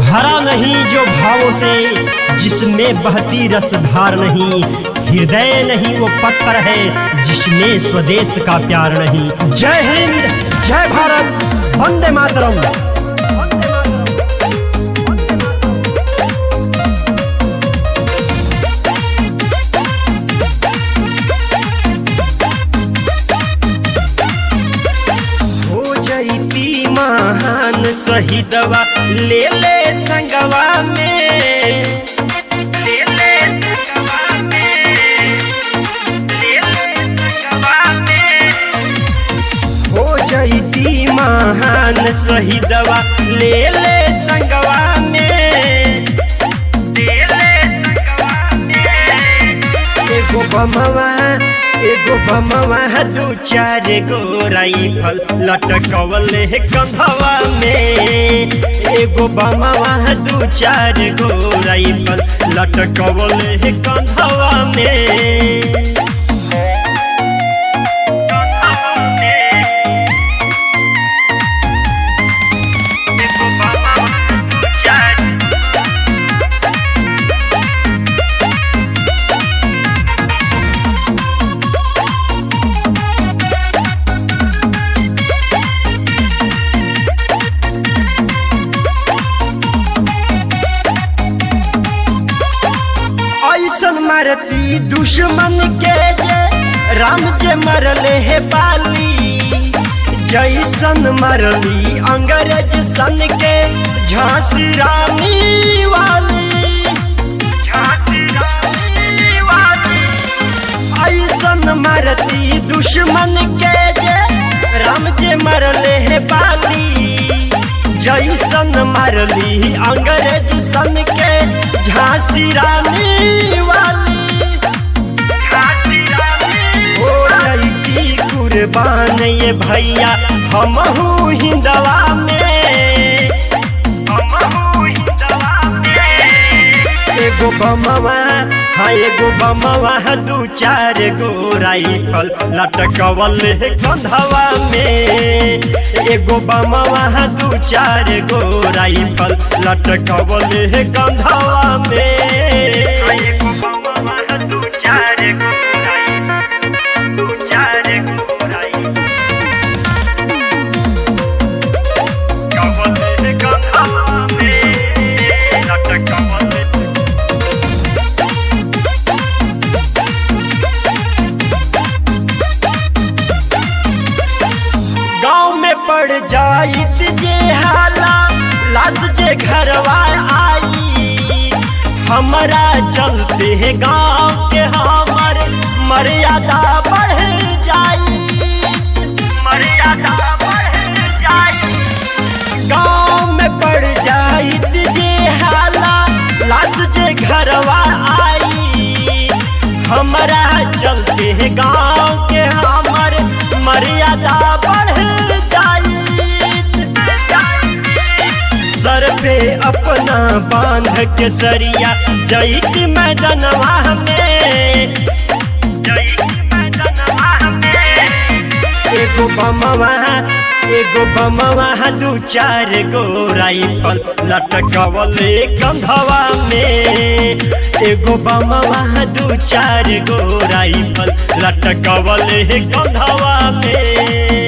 भरा नहीं जो भावों से जिसमें बहती रसधार नहीं हृदय नहीं वो पत्थर है जिसमें स्वदेश का प्यार नहीं जय हिंद जय भारत वंदे मातरम हो जईती महान शहीदवा ले ले संगवा में ले ले संगवा में ले ले संगवा में हो जईती महान शहीदवा ले ले संगवा में ले ले संगवा में एगो बमवा एगो बमवा दू चार गो राइफल लटकवले कंधवा में एगो बमवा दू चार गो राइफल लटकवले कंधवा में कंधवा में एगो बमवा दू चार ऐसन मारती दुश्मन के जे राम जे मरले हे बाली जैसन मरली अंग्रेज सन के झांसी रानी वाली झांसी रानी वाली ऐसन मरती दुश्मन के जे राम जे मरले हे बाली जैसन मरली अंग्रेज सन के झांसी रानी वाली झांसी रानी हो रही कुर्बान ये भैया हमहू हिंदवा में हमहू हिंदवा में एगो बमवा हाँ एगो बमवा दू चार गो राइफल लटकवल कंधवा में एगो बमवा दू चार गो राइफल लटकवल कंधवा में एगो बमवा दू चार गो राइफल दू चार गो राइफल कवल कंधवा में लटकवल गांव में पड़ जाइत जे हाला लाश जे घरवा आई हमारा चलते है गांव के हमर मर्यादा बढ़ जाई मर्यादा बढ़ जाई गांव में पड़ जाइत जे हाला लाश जे घरवा आई हमारा चलते है गांव के हमर मर्यादा बढ़ जाई सर पे अपना बांध के सरिया जईत मैदनवा में जईत मैदनवा में एगो बमवा एगो बमवा दू चार गो राइफल लटकवले कंधवा में एगो बमवा दू चार गो राइफल लटकवले कंधवा में